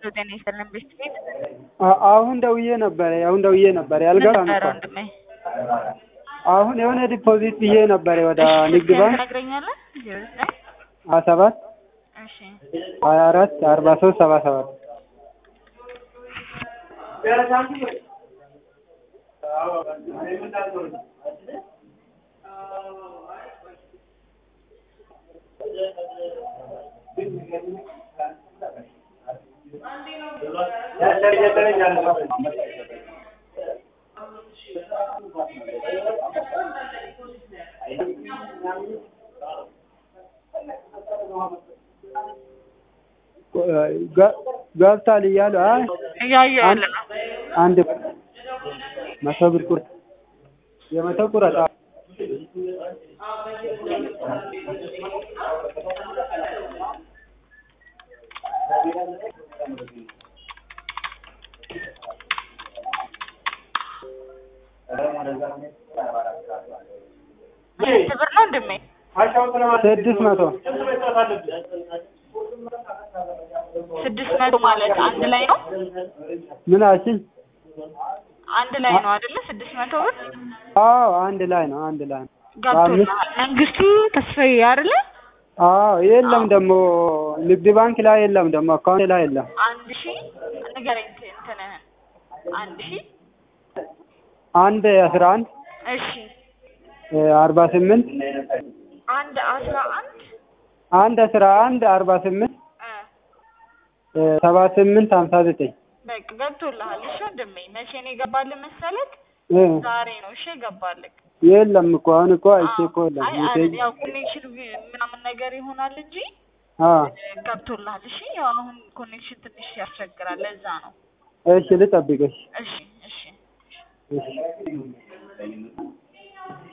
ጤና ይስጥልን ቤት ቤት አ- አሁን ደውዬ ነበረ አሁን ደውዬ ነበረ ያልገባም ነበረ እኮ ወንድሜ አሁን የሆነ ዲፖዚት ብዬ ነበረ ወደ ንግድ ስልክህን ባንክ ትነግረኛለህ ዜሮ ዘጠኝ ሀያ ሰባት እሺ ሀያ አራት አርባ ሶስት ሰባ ሰባት ገ- ገብቷል እያሉ አይ እያየሁ አንድ ነው አንድ መቶ ብር ቁርጥ የመቶ ቁረጥ አዎ። ስንት ብር ነው ወንድሜ ስድስት መቶ ስድስት መቶ ማለት አንድ ላይ ነው ምን አልሽኝ? አንድ ላይ ነው አይደለ ስድስት መቶ ብር አዎ አንድ ላይ ነው አንድ ላይ ነው። ገብቶልሃል መንግስቱ ተስፋዬ አይደለ አዎ የለም ደግሞ ንግድ ባንክ ላይ የለም ደግሞ አካውንት ላይ የለም። አንድ ሺህ ንገረኝ እንትንህን አንድ ሺህ አንድ አስራ አንድ እሺ አርባ ስምንት አንድ አስራ አንድ አንድ አስራ አንድ አርባ ስምንት እ ሰባ ስምንት ሀምሳ ዘጠኝ በቃ ገብቶልሃል እሺ ወንድሜ መቼ ነው የገባልህ መሰለክ እ ዛሬ ነው እሺ የገባልህ የለም እኮ አሁን እኮ አይቼ እኮ የለም አይ ሜሴጅ አይ ያው ኮኔክሽን ምናምን ነገር ይሆናል እንጂ አዎ ገብቶልሃል እሺ ያው አሁን ኮኔክሽን ትንሽ ያስቸግራል ለዛ ነው እሺ ልጠብቅሽ እሺ እሺ እሺ